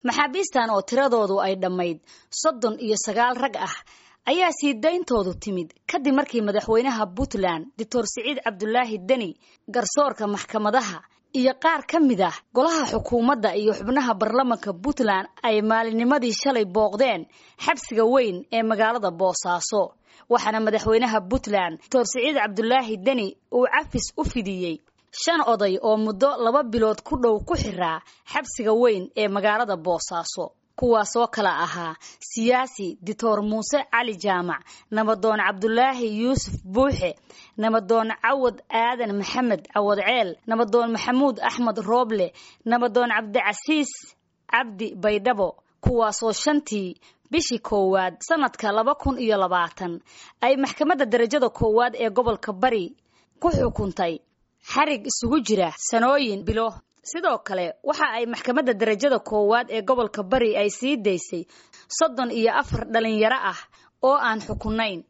maxaabiistan oo tiradoodu ay dhammayd soddon iyo sagaal rag ah ayaa sii dayntoodu timid kadib markii madaxweynaha puntland doctor siciid cabdulaahi deni garsoorka maxkamadaha iyo qaar ka mid ah golaha xukuumadda iyo xubnaha baarlamanka puntland ay maalinnimadii shalay booqdeen xabsiga weyn ee magaalada boosaaso waxaana madaxweynaha puntland doctor siciid cabdulaahi deni uu cafis u fidiyey shan oday oo muddo laba bilood ku dhow ku xiraa xabsiga weyn ee magaalada boosaaso kuwaasoo kala ahaa siyaasi doctor muuse cali jaamac nabadoon cabdulaahi yuusuf buuxe nabadoon cawad aadan maxamed cawad ceel nabadoon maxamuud axmed rooble nabadoon cabdicasiis cabdi baydhabo kuwaasoo shantii bishii koowaad sanadka laba kun iyo labaatan ay maxkamadda darajada koowaad ee gobolka bari ku xukuntay xarig isugu jira sanooyin bilo sidoo kale waxa ay maxkamadda darajada koowaad ee gobolka bari ay sii daysay soddon iyo afar dhalinyaro ah oo aan xukunayn